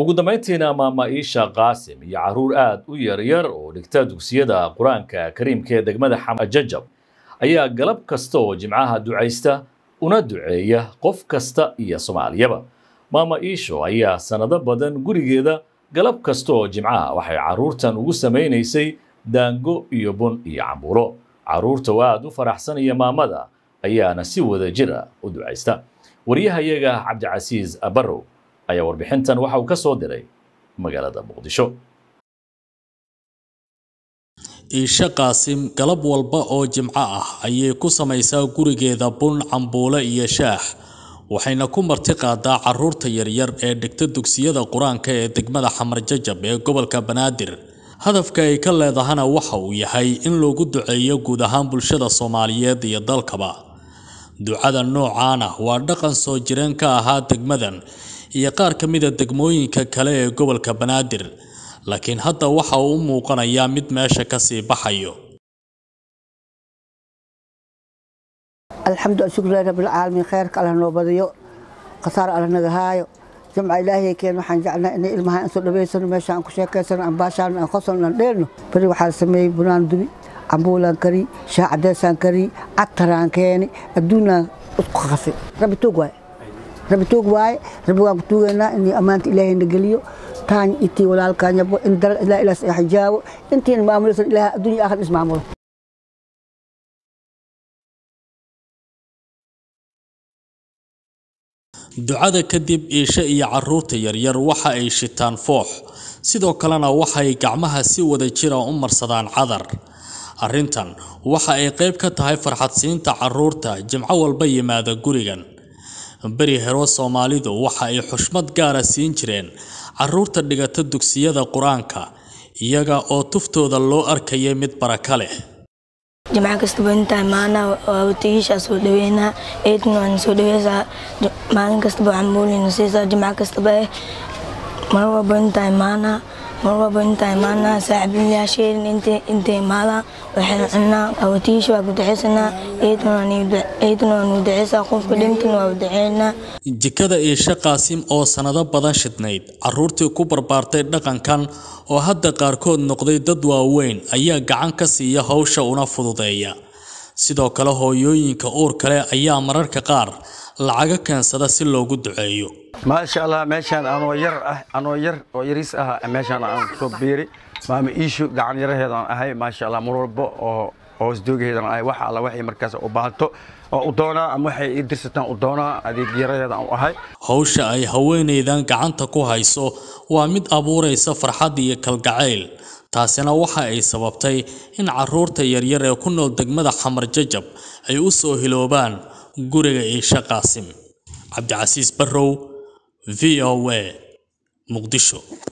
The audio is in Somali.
ugu dambayntiina maama iisha qaasim iyo carruur aad u yaryar oo dhigta dugsiyada qur-aanka kariimka ee degmada xamajajab ayaa galab kasta oo jimcaha ducaysta una duceeya qof kasta iyo soomaaliyaba maama iisho ayaa sannado badan gurigeeda galab kasta oo jimcaha waxay carruurtan ugu samaynaysay daango iyo bun iyo cambuulo carruurta oo aad u faraxsanaya maamada ayaana si wada jira u ducaysta wariyahayaga cabdicasiis abarow ayaa warbixintan waxa uu ka soo diray magaalada muqdisho iisha qaasim galab walba oo jimco ah ayay ku samaysaa gurigeeda bun cambuule iyo shaax waxayna ku marti qaadaa carruurta yaryar ee dhigta dugsiyada qur-aanka ee degmada xamarjajab ee gobolka banaadir hadafka ay ka leedahana waxa uu yahay in loogu duceeyo guud ahaan bulshada soomaaliyeed iyo dalkaba ducada noocaana waa dhaqan soo jireen ka ahaa degmadan iyo qaar ka mida degmooyinka kale ee gobolka banaadir laakiin hadda waxa uu u muuqanayaa mid meesha ka sii baxayo alxamdu shukrilahi rabbilcaalamiin khayrka allah noo badiyo khasaar allah naga haayo jamca ilaahay keen waxaan jeclaa inay ilmaha aan soo dhaweysano meesha aan ku sheekaysano aan baashaano aan qosolno aan dheelno beri waxaa la sameeyey bunaan dubi cambuulaan kari shaah cadeysaan kari cataraan keeni adduunaan isku qasay rabbi tuug waaye rabbi tuug waaye rabbi waan ku tuugaynaa inuu ammaanta ilaahay na geliyo taan intii walaalkaanyabo in dal ilaa ilaas ay xijaabo intiina maamulaysan ilaahay adduunya aakhir ismaamulo ducada kadib iisha iyo carruurta yaryar waxa ay shitaan foox sidoo kalena waxay gacmaha si wada jira u marsadaan cadar arrintan waxa ay qayb ka tahay farxadsiinta carruurta jimco walba yimaada gurigan beri hero soomaalidu waxa ay xushmad gaara siin jireen carruurta dhigata dugsiyada qur-aanka iyaga oo tuftooda loo arkaya mid baraka leh jimco kastaba intaa maana watigiishaa soo dhaweynaa eedna waan soo dhaweysaa maalin kastaba waxaan moolina siisaa jimco kastaba eh mar walba intaa imaanaa mar walba intaa imaanaa saaxiibayaasheedin intay imaadaan waxayna cunaa awatigiisha waa ku duceysanaa eedna waan u duceysaa qofka dhintana waa u duceynaa jikada iisha qaasim oo sannado badan shidnayd carruurtii ku barbaartay dhaqankan oo hadda qaarkood noqday dad waaweyn ayaa gacan ka siiya hawsha una fududeeya sidoo kale hooyooyinka uur kale ayaa mararka qaar lacaga keensada si loogu duceeyo maasha allah meeshaan anoo yar ah anoo yar oo yariis ah meeshaan aan soo biiri maama iishu gacan yaraheedaan ahay maasha allah mar walba oo hoos doogaheedan ahay wax alla waxay markaas u baahato oo u doonaa ama waxay ii dirsataan u doonaa adeeg yaraheedaan u ahay hawsha ay haweenaydan gacanta ku hayso waa mid abuuraysa farxad iyo kalgacayl taasina waxa ay sababtay in carruurta yaryar ee ku nool degmada xamar jajab ay u soo hiloobaan guriga iisha qaasim cabdicasiis barrow v o a muqdisho